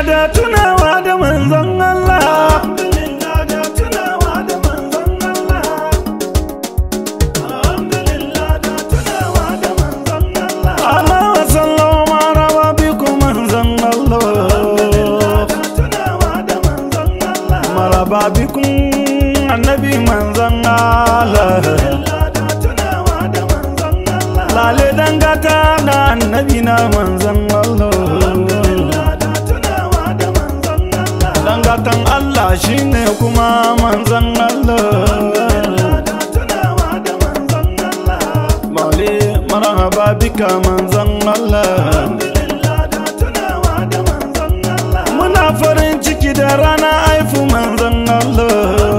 da tunawa da manzon Allah alhamdulillah da tunawa da manzon Allah alhamdulillah da tunawa da manzon Allah Allah wa sallama maraba bikum manzon Allah da tunawa da manzon Allah maraba bikum annabi manzon Allah da tunawa da manzon Allah lale dangata da annabi na manzon Allah da tunawa da manzon Allah dangatan Allah shine kuma manzon Allah da tunawa da manzon Allah Male marhaba bika manzon Allah alhamdulillah da tunawa da manzon Allah Muna farin ciki da rana haifu manzon Allah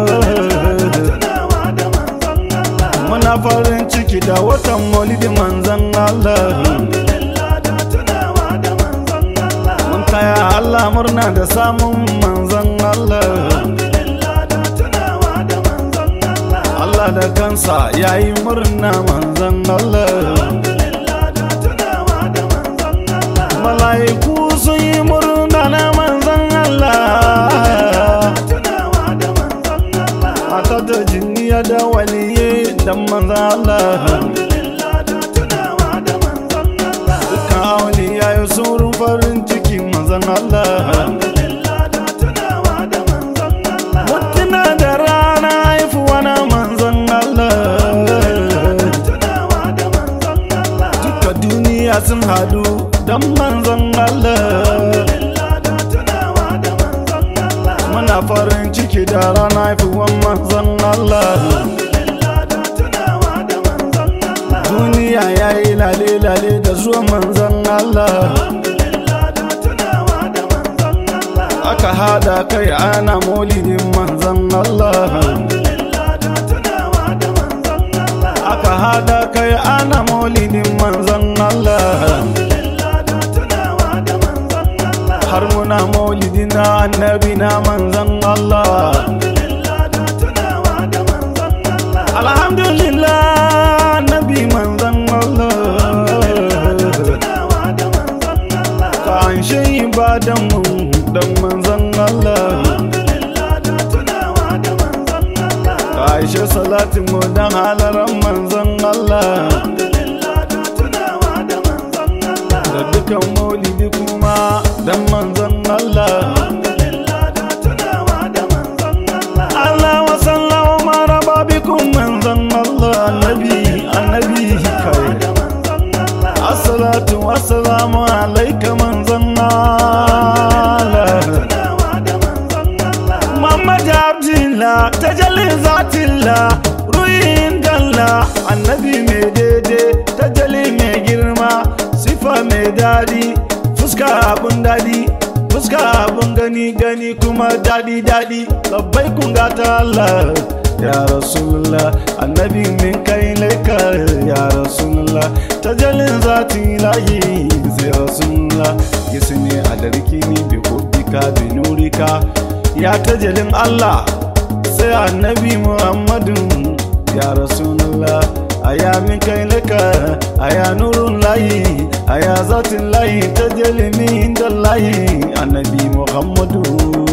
tunawa da manzon Allah Muna farin ciki da watan maulidi manzon Allah alhamdulillah da tunawa da manzon Allah Mun taya Allah murna da samun manzon Allah alhamdulillah da tunawa da manzon Allah Allah da kansa yayi murna manzon Allah alhamdulillah da tunawa da manzon Allah Mala'iku sun yi murna na manzon Allah tunawa da manzon Allah Mata da jinniya da waliye da manzon Allah alhamdulillah da tunawa da manzon Allah Kawali ya yi saurin farin ciki manzon Allah alhamdulillah da tunawa da manzon Allah Mutuna da rana haifuwa na manzon Allah tunawa da manzon Allah Duka duniya sun hadu don manzon Allah alhamdulillah da tunawa da manzon Allah Muna farin ciki da rana haifuwan manzon Allah alhamdulillah da tunawa da manzon Allah Duniya ya yi lale-lale da zuwa manzon Allah alhamdulillah da tunawa da manzon Allah Aka hada kai ana maulidin manzon Allah alhamdulillah da tunawa da manzon Allah aka hada kai ana maulidin manzon Allah alhamdulillah da tunawa da manzon Allah har muna maulidi na annabi na manzon Allah alhamdulillah da tunawa da manzon Allah alhamdulillah annabi manzon Allah tunawa da manzon Allah ka anshe ibadan mu dan manzon Allah alhamdulillah da tunawa da manzon Allah ka aishe salatin mu dan halaran manzon Allah alhamdulillah da tunawa da manzon Allah da dukan maulidi kuma dan manzon Allah alhamdulillah da tunawa da manzon Allah Allah wa sallama maraba bikum manzon Allah annabi annabi kai da manzon Allah assalatu wassalamu alayka manzon Allah tunawa da manzon Allah Muhammad Abdullah tajalli zatillah ruhin dalla annabi mai daidai tajalli mai girma sifa mai dadi fuska abun dadi fuska abun gani gani kuma dadi dadi labbai kun gata Allah ya rasulullah annabi min kai laika ya rasulullah tajallin zati lahi sai rasulullah gisne adarki ni bi kubbika bi nurika ya tajalin Allah sai annabi muhammadun ya rasulullah aya min kai laka aya nurun layi aya zatin layi tajali min da layi annabi muhammadu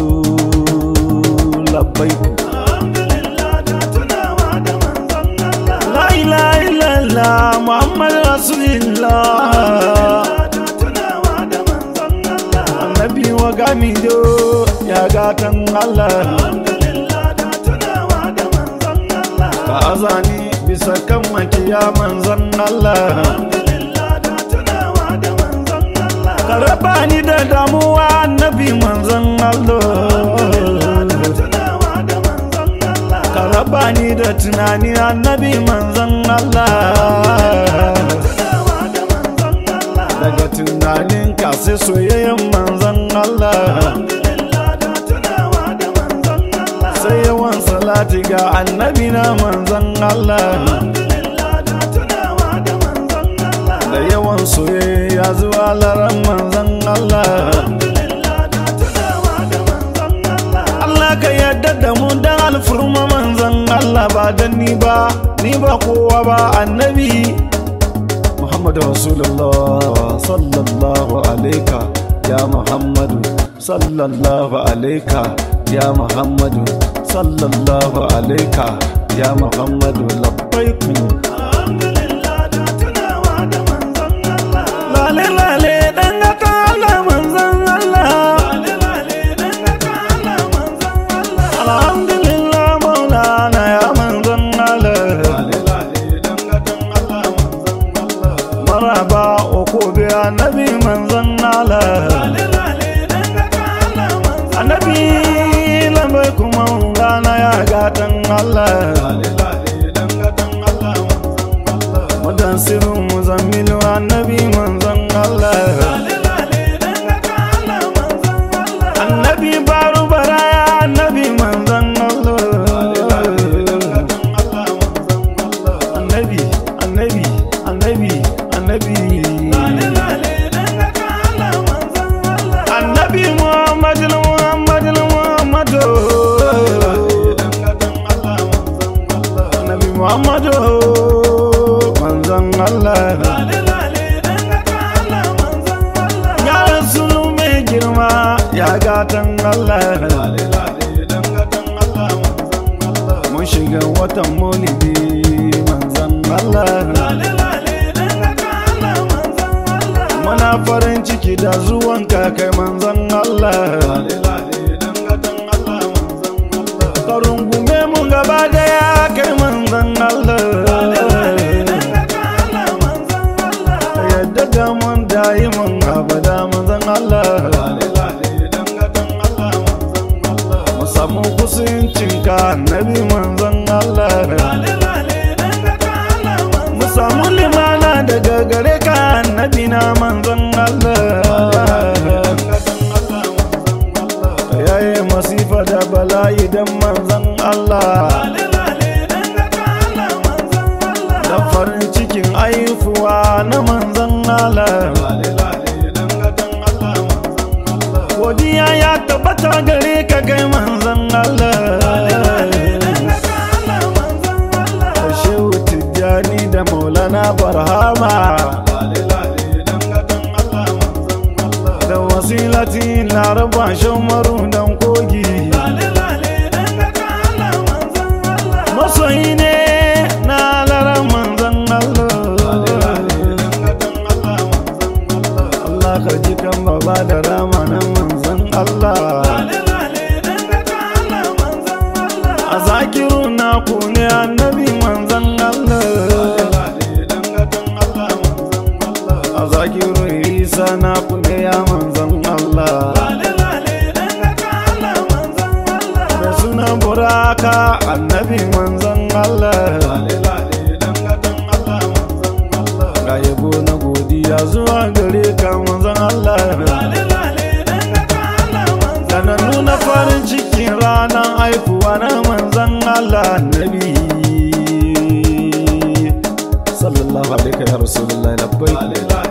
labbaiku alhamdulillah da tunawa da manzon Allah la ilaha illallah muhammad rasulillah da tunawa da manzon Allah annabi wa gamido ya gatan allah alhamdulillah da tunawa da manzon Allah ka azani bisa kan makiya manzon allah alhamdulillah da tunawa da manzon Allah ka raba ni da damuwa annabi manzon allah da tunawa da manzon Allah ka raba ni da tunani annabi manzon allah tunawa da manzon Allah daga tunanin ka sai soyayyen manzon allah alhamdulillah da tunawa da manzon Allah sai yawan salati ga annabi na manzon allah alhamdulillah da tunawa da manzon Allah da yawan soyayya zuwa laran manzon allah alhamdulillah da tunawa da manzon Allah Allah ka yarda da mu dan alfurma manzon Allah ba dan ni ba ni ba kowa ba annabi Muhammadu Rasulullah sallallahu alaika ya muhammadu sallallahu alaika ya muhammadu sallallahu alaika ya muhammadu labbaiku alhamdulillah da tunawa da manzon Allah lale lale dan gata Allah manzon Allah lale lale dan ga Allah manzon Allah alhamdulillah maulana ya manzon Allah lale lale dan ga Allah manzon Allah maraba oko bi annabi manzon Allah lale lale dan ga Allah manzon annabi lambai kuma rana ya gatan Allah lale lale dan ga Allah manzon Allah mudan sirrin muzammilu annabi manzon Allah lale lale dan ga Allah manzon Allah annabi baru baraya annabi manzon Allah annabi annabi annabi annabi annabi muhammadul muhammadul muhammadu annabi muhammadu manzon Allah ya rasulu mai girma ya gatan Allah mun shiga watan maulidi manzon Allah muna farin ciki da zuwan kai manzon Allah ka rungume mu gaba daya kai manzon Allah ka yadda da mun dayi mun abada manzon Allah mu samu kusancin ka annabi manzon Allah mu samu limana daga gare ka annabi na manzon Allah yayi masifa da bala'i dan manzon Allah da farin cikin aifuwa na manzon Allah godiya ya tabbata gare ka kai manzon Allah da shehu tijjani da maulana barhama da wasilati laraba shamaru dan kogi masoyi ne na lara manzon Allah Allah ka ji kan baba da rama na manzon Allah a zakiru na ku ne annabi manzon Allah a zakiru isa na ku ne ya manzon Allah da suna buraka annabi manzon Allah ga yabo na godiya zuwa gare ka manzon Allah da na nuna farin cikin ranar haifuwa na manzon Allah annabi sallallahu alaihi ya rasulullahi labbai